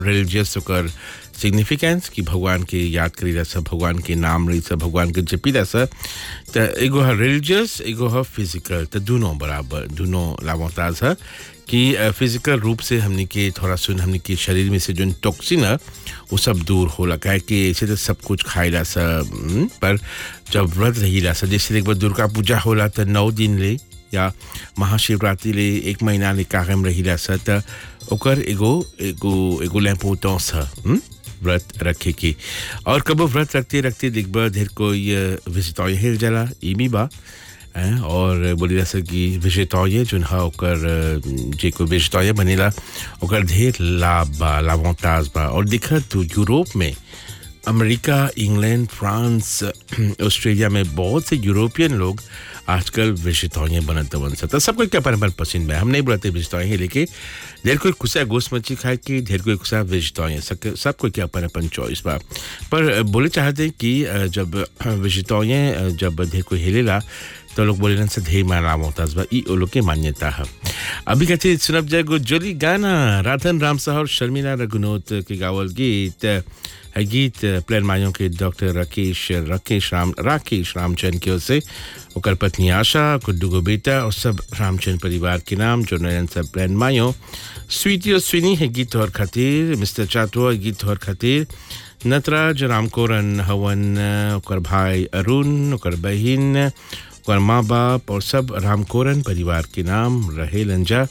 Religious ओकर significance कि भगवान के याद करी रहा सब भगवान के नाम रही सब भगवान के जपी रहा सब तो एगो है रिलीजियस एगो है फिजिकल तो दोनों बराबर दोनों लामोताज है कि फिजिकल रूप से हमने के थोड़ा सुन हमने के शरीर में से जो टॉक्सिन है वो सब दूर होला काहे कि ऐसे तो सब कुछ खाइला सब हम्म, पर जब व्रत रहीला सब जैसे एक बार दुर्गा पूजा होला तो नौ दिन ले या महाशिवरात्रि ले एक महीना ले कायम रहीला स त ओकर एगो एगो एगो लैम्पोटॉस है हम्म? व्रत रखे की और कबो व्रत रखते रखते दिखबा ढेर कोई विजिटॉय हिल जाला ई भी बा हैं, और बोली जा सकी विजिटॉय जोन हा ओकर अ, जे कोई विजिटॉय बनेला ओकर ढेर लाभ बा लाभोताज बा और दिखत तू यूरोप में अमेरिका इंग्लैंड फ्रांस ऑस्ट्रेलिया में बहुत से यूरोपियन लोग आजकल वेजिटोरियन बनत बन सकता सबको क्या अपन अपन पसंद है हम नहीं बोलते वेजिटोरियन लेके ढेर कोई खुशा गोश्त मच्छी खाए कि ढेर कोई खुशा वेजिटोरियन सब सबको क्या अपन अपन चॉइस बा पर अ, बोले चाहते हैं कि अ, जब वेजिटोरियन जब ढेर कोई हिलेला तो लोग बोले से ढेर माना मोहताज बा ई ओ लोग के मान्यता है अभी कहते सुनब जाए गो जोली गाना राधन राम साह और शर्मिला रघुनोत के गावल गीत है गीत प्लेन मायों के डॉक्टर राकेश राकेश राम राकेश रामचंद की ओर से ओकर पत्नी आशा कुड्डू को बेटा और सब रामचंद परिवार के नाम जो नयन सब प्लेन मायो स्वीटी और स्विनी है गीत और खातिर मिस्टर चाटो गीत और खातिर नटराज रामकोरन हवन ओकर भाई अरुण ओकर बहिन ओकर माँ बाप और सब रामकोरन परिवार के नाम रहे लंजा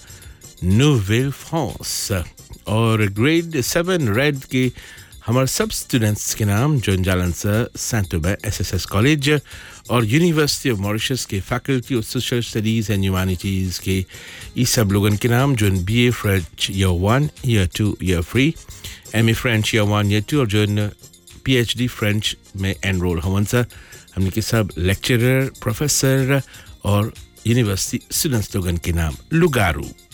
नोवेल फ्रांस और ग्रेड सेवन रेड के हमारे सब स्टूडेंट्स के नाम जो जालन सेंटोबे एस एस एस कॉलेज और यूनिवर्सिटी ऑफ मॉरिशस के faculty of social studies and humanities के ये सब लोगन के नाम जो B A French year one year two year three M A French year one year two और जो पी एच डी फ्रेंच में एनरोल हवन सर हमने के सब लेक्चरर प्रोफेसर और यूनिवर्सिटी स्टूडेंट्स लोगन के नाम लुगारू